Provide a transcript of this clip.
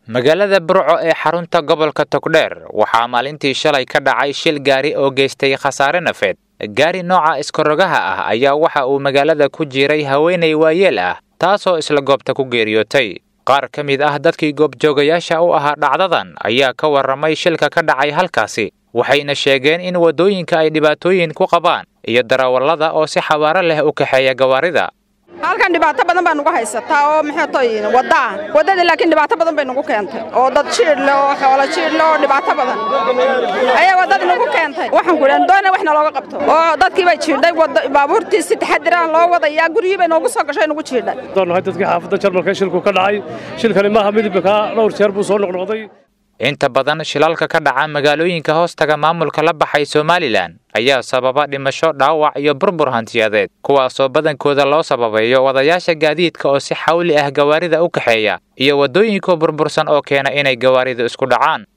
magaalada burco ee xarunta gobolka togdheer waxaa maalintii shalay ka dhacay shil gaari oo geystay khasaare nafeed gaari nooca iskarogaha ah ayaa waxa uu magaalada ku jiray haweenay waayeel ah taasoo isla goobta ku geeriyootay qaar ka mid ah dadkii goobjoogayaasha u ahaa dhacdadan ayaa ka warramay shilka ka dhacay halkaasi waxayna sheegeen in waddooyinka ay dhibaatooyin ku qabaan iyo darawallada oo si xabaaro leh u kaxeeya gawaarida halkan dhibaato badan baa nugu haysataa oo maxaytoy wadda ah waddadii laakiin dhibaato badan bay nugu keentay oo dad jiidh leh oo xoolo jiidh leh oo dhibaato badan ayaa waddadii nugu keentay waxaan ku idhahan doona wax nalooga qabto oo dadkii bay jiidhay baabuurtii si taxadiraan loo wadayaa guryihii bay noogu soo gashay nugu jiidhay nahay dadkii xaafadda jarmalka shilku ka dhacay shilkani maaha midibka kaa dhowr jeer buu soo noqnoqday inta badan shilalka ka dhaca magaalooyinka hoostaga maamulka la baxay somalilan ayaa sababa dhimasho dhaawac iyo burbur hantiyadeed kuwaasoo badankooda loo sababeeyo wadayaasha gaadiidka oo si xawli ah gawaarida u kaxeeya iyo waddooyinka burbursan oo keena inay gawaaridu isku dhacaan